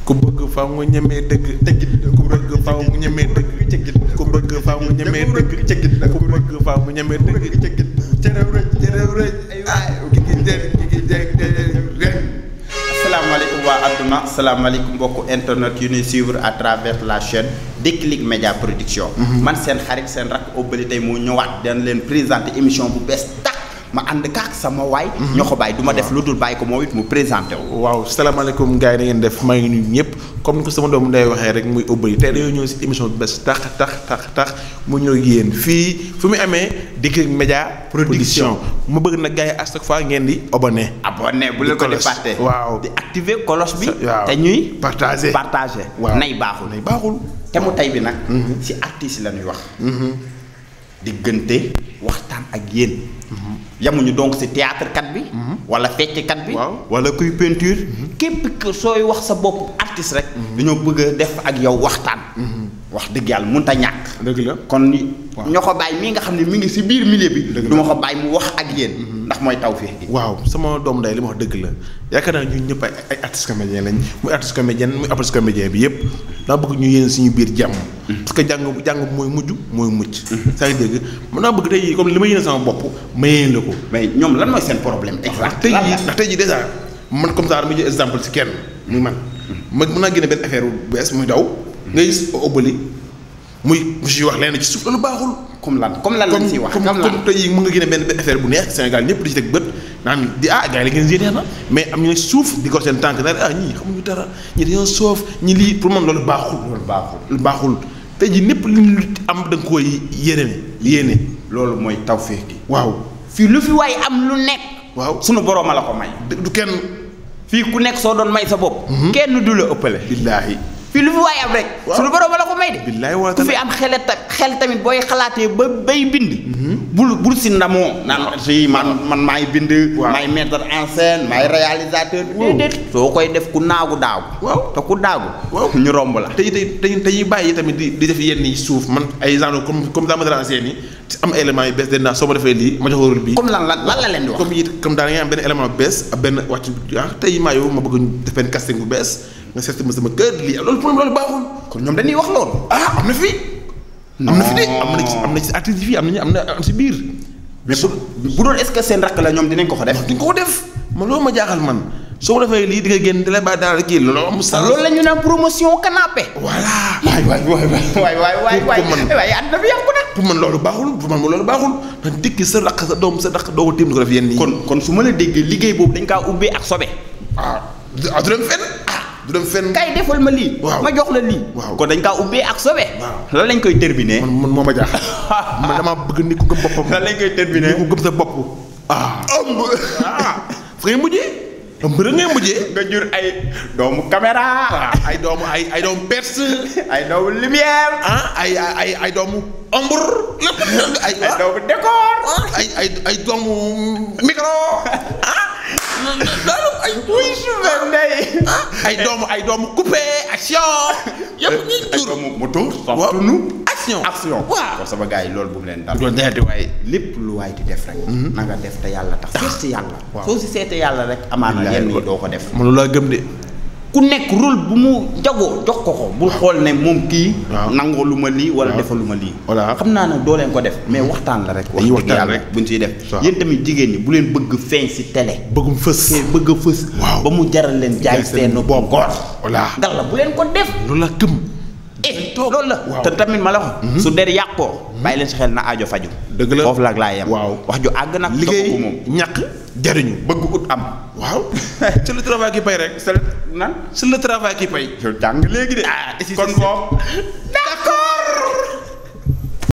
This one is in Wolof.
ku bëgg faaw nga ñemee dëgg cëggit ku bëgg faaw mu ñemee dëgg cëggit ku bëgg faaw mu ñemee dëgg cëggit ku bëgg faaw mu ñemee dëgg cëggit cërew rëj cërew rëj ay ki ki jëg ki ki jëg rëj asalaamaaleykum waa adduna asalaamaaleykum mbokku internet yu ñuy suivre à travers la chaîne Déclic Média Production. man seen xarit seen rakk Obali tey moo ñëwaat dañ leen présenter émission bu bees tax ma ànd kaak sama waay. ñoo ko bàyyi du ma def lu dul bàyyi ko moom it mu présenté wu. waaw salaamaaleykum gars yi na ngeen def maa ngi nuyu ñëpp comme ni ko sama doomu nday waxee rek muy Obali tey dañoo ñëw si émission bu bees tax tax tax tax mu ñëw yéen fii fu mu amee Déclic Média Production mu bëgg nag gars yi à chaque fois ngeen di abonné. abonné bu leen ko di cloche. fàtte. waaw. di activer cloche bi. waaw. te ñuy. partagé partagé. waaw nay baaxul. nay baaxul. te mu tey bi nag. si artistes yi la ñuy wax. diggante waxtaan ak yéen. yamuñu donc si théâtre kat bi. wala fecc kat bi. Waaw. wala kuy peinture. képp que sooy wax sa bopp artiste rek. dañoo bëgg a def ak yow waxtaan. wax dëgg yàlla mënut a ñàkk. dëgg la. kon ni Waaw. ñoo ko bàyyi mii nga xam ne mi ngi si biir milieu bi. Dëgg la. du ma ko bàyyi mu wax ak yéen. ndax mooy tawfeex gi. waaw sama doomu nday li ma wax dëgg la yaakaar naa ñun ñëpp ay ay artistes comédiens lañ muy artiste comédien muy artiste comédien bi yëpp daa bëgg ñu yéen suñu biir jàmm. parce que jàng jàng mooy mujj mooy mucc. saa ngi dégg mën naa bëgg tey comme li ma yéene sama bopp ma yéene la ko. mais ñoom lan mooy seen problème. ndax exact tey lan jii la. ndax tey jii dèjà man comme ça dama jël exemple si kenn muy man. ma mën naa génne benn affaire bu bees muy daw. ngay gis Obali muy mu siy wax lenn ci suuf loolu baaxul. comme lan comme lan lañ siy wax comme comme lan. comme tey jii mën nga génne benn benn affaire bu neex Sénégal ñëpp di ci teg bët naan di ah gars yi la ngeen génnee na mais am ñu ne suuf di ko seen tànk naan ah ñii xamuñu dara ñii dañoo soof ñi lii pour man loolu baaxul. loolu baaxul. lu baaxul tey jii ñëpp li ñu am da nga koy yéene yéene loolu mooy tawfeex gi. waaw fii lu fi waay am lu nekk. waaw sunu borom a la ko may. du kenn fii ku nekk soo doon may sa bopp. kenn du la ëppale. billaahi fii lu fi waay am rek. Waaw. sunu borom a la ko may de. billaahi wala ku fi am xel ta xel tamit booy xalaatee ba bay bind. bul bul si ndamoo. naan si man man maay bind. Waaw. maay mettre en scène maay réalisateur. Waaw. déedéet soo koy def ku naagu daagu. Waaw. te ku daagu. Waaw. ñu romb la. tey tey tey tey bàyyi tamit di di def yenn yi suuf man ay genre comme comme daa ma dara seen yi am élément yu bees den naa soo ma defee lii ma jox rôle bii comme lan lan lan la leen di wax. comme it comme daal nga am benn élément bu bees ak benn wàcc ah tey maa yow ma bëgg ñu def benn casting bu bees nga seet ma sama kër lii loolu pour loolu baaxul kon ñoom dañuy wax loolu. ah am na fi am na fi de am na ci am na ci artiste yi fii am nañu am na am si biir mais bu bu doon est-ce que seen rakk la ñoom dinañ ko ko def. di nga ko def man loolu ma jaaxal man soo ma defee lii di nga génn di la bàyyi daal kii loolu am sa loolu la ñu naan promotion canapé. voilà waay waay waay waay waay waay waay Pour man. waay àdduna bi yàqu na. pour man loolu baaxul pour man loolu baaxul ndax dikki sa raq sa doom sa raq doo ko tiim di ko def yenn yi kon kon su ma la déggee liggéey boobu dañ kaa ubbee ak sobe. ah du ah, du dem fenn ah du dem fenn kay defal ma lii. Waaw. ma jox la lii. Waaw. kon dañ kaa ubbee ak sobe. Waaw. lan lañ koy terminer. man man moo ma jaaxal man damaa bëgg nit ku gëm boppam lan lañ koy terminer. nit ku gëm sa bopp ah ëmb ah fa ngay mujjee ëmb rek ngay mujjee nga jur ay doomu caméra. ah ay doomu ay ay doomu perse ay doomu lumière. ah ay ay ay ay doomu ombre lépp ay ay doomu décor. ay ay ay doomu micro ah loolu ay wuy suufee ndey. ay doomu ay doomu coupé action yëpp ñuy ay jur doomu moto. waaw softunu. action action. waaw kon sama gars yi loolu bu mu leen dal. loolu day di waaye lépp lu waay di def rek. na nga def te yàlla tax. seet si yàlla. Waaw. soo si seetee yàlla rek. amaana Billaahi yenn yi doo ko def. man loolu laa gëm de ku nekk rôle bu mu jagoo jox ko ko bul xool ne moom kii. Waaw. nangoo lu ma lii wala Waaw. defalu ma lii. Voilà. xam naa ne doo leen ko def mais waxtaan la rek. wax Dañuy dëgg waxtaan yàlla rek. buñ siy def. Waaw. yéen tamit jigéen ñi bu leen bëgg feeñ si télé. bëggum fës te bëgg a fës. Waaw. ba mu jaral leen jaay Jaay seen seen bopp. góor. Voilà. dal la bu leen ko def. loolu laa gëm eh toog. loolu la. Waaw. te tamit ma la wax. su der yàqoo. bàyyi leen si xel na aajo faju Dëgg la. foofu la ak laa yem. Waaw. wax ju àgg nag. liggéey doxu ko moom ñàkk jariñu bëgg ut am. waaw c'est le travail qui paye rek c'est nan. c'est le travail qui paye yow jàng léegi de. Ah, et si kon c'est- boobu